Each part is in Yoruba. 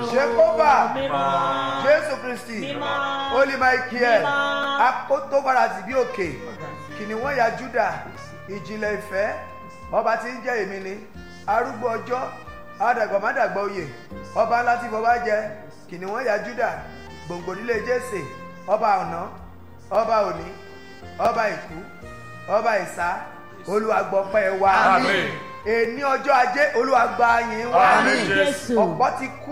Jehovah. Mímọ́. jésù kristi Mímọ́. holy michael Mímọ́. akótó farasí bí òkè kìnìún ya juda ìjìnlẹ̀ ìfẹ́ ọba tí ń jẹ́ èmi ni arúgbó ọjọ́ àdàgbàmádàgbà oyè ọba ńlá tí bọba jẹ kìnìún ya juda gbòǹgbò nílé jésè ọba ọ̀nà ọba òní ọba ìkú ọba ìsá olùwàgbọ̀pẹ̀ wa Àmín. èní ọjọ́ ajé olùwàgbà yín wa Àmín. Jésù. ọ̀pọ̀ ti kú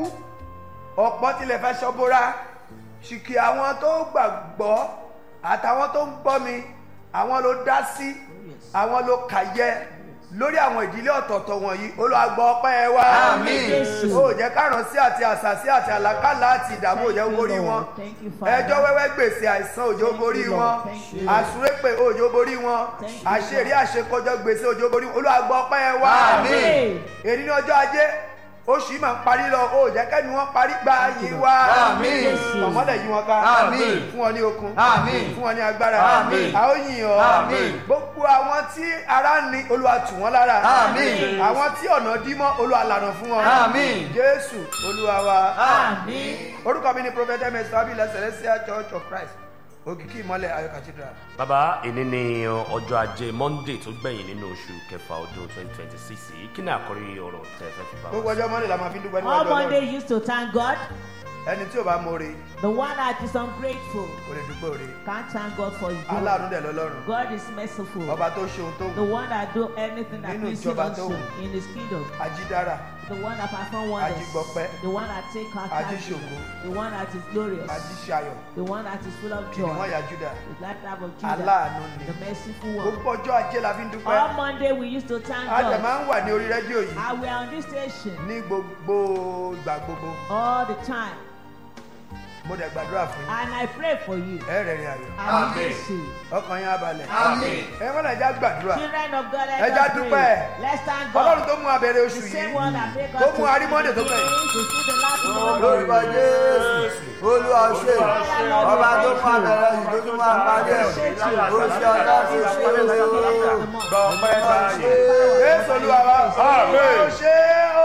ọ̀pọ̀ tilẹ̀ fẹ́ ṣọ́bóra ṣìkì àwọn tó gbàgbọ́ àtàwọn tó ń gbọ́ mi àwọn ló dá sí àwọn ló kàyẹ lórí àwọn ìdílé ọ̀tọ̀ọ̀tọ̀ wọ̀nyí olùwàgbọ́ ọpẹ́ ẹ wá Àmín. Jésù. ó jẹ́ káràn sí àti àṣàsí àti àlàkálà àti ìdààmú òjò Thank you, borí wọn Lord. Thank you, Father. ẹjọ́ wẹ́wẹ́ gbèsè àìsàn òjò Thank borí you, wọn Lord. Thank you. àsúrépè òjò borí wọn Thank you, àṣírí àṣekọjọ gbèsè òjò borí wọn olùwàgbọ́ ọpẹ́ ẹ wá Àmín. èyí ní ọjọ́ ajé oṣù yìí máa ń parí lọ ó jẹ́ kẹ́ni wọ́n parí gba yìí wá Àmín. Jésù. tọ̀mọ́lẹ̀ yìí wọn ká Àmín. fún ọ ní okun Àmín. fún ọ ní agbára Àmín. a ó yìn ọ́ Àmín. gbogbo àwọn tí ara ń ni Olúwa tù wọ́n lára Àmín. àwọn tí ọ̀nà dí mọ́ Olúwa lànà fún wọn Àmín. Jésù Olúwa wa Àmín. orúkọ mi ni prophet ms fabila celestial church of Christ òkìkí ìmọ́lẹ̀ ayọ̀ cathedral. bàbá èní ni ọjọ́ ajé monday tó gbẹ̀yìn nínú oṣù kẹfà ọdún twenty twenty six yìí kí ni àkórí ọ̀rọ̀ tẹ́ ẹ fẹ́ fi bá gbogbo wa. ọjọ́ mọ́lẹ̀ la máa fi dúpẹ́ All níwájú Monday Ọlọ́run used to thank God. ẹni tí ò bá mọ̀ọ́re The one that is ungrateful kò lè dúpẹ́ òre can't thank God for his aláàánú good. dẹ̀ lọ́lọ́run God is merciful. ọba tó ṣe ohun tó The wù one that do anything that Nínú pleases him ìjọba also tó wù. in his kingdom. ajídára The one that perform wonders. Ajígbọpẹ́. The one that take our Ajíṣògo. thanksgiving. The one that is glorious. ajíṣayọ̀ The one that is full of kìnìún joy. ọ̀yà júdà The glad type of Judah. aláàánú ni The merciful one. gbogbo ọjọ́ ajé la fi ń dúpẹ́ All Monday we used to thank a dẹ̀ God. máa ń wà ní orí rédíò yìí And we are on this station ní gbogbo ìgbà gbogbo all the time. mo dẹ̀ gbàdúrà fún yín And I pray for you. ẹ rẹ̀ rìn ayọ̀ Àmín Amen. Jésù. ọkàn yín á balẹ̀ Àmín. ẹ mọ́nà ẹja gbàdúrà Children of God, let Ẹ já us dúpẹ́. pray. Let's thank ọlọ́run God. tó mú abẹ́rẹ́ The oṣù same yìí one that make us tó to mú arímọ́dé tó see gbẹ̀yìn to see the last one. lórúkọ jésù olúwa ṣe ọba tó fún abẹ́rẹ́ yìí tó tún máa parí ẹ̀ ó ṣe ọlá tó ṣe é gbọ́ ọpẹ́ ta yìí jésù olúwa wa Àmín. ó ṣe ó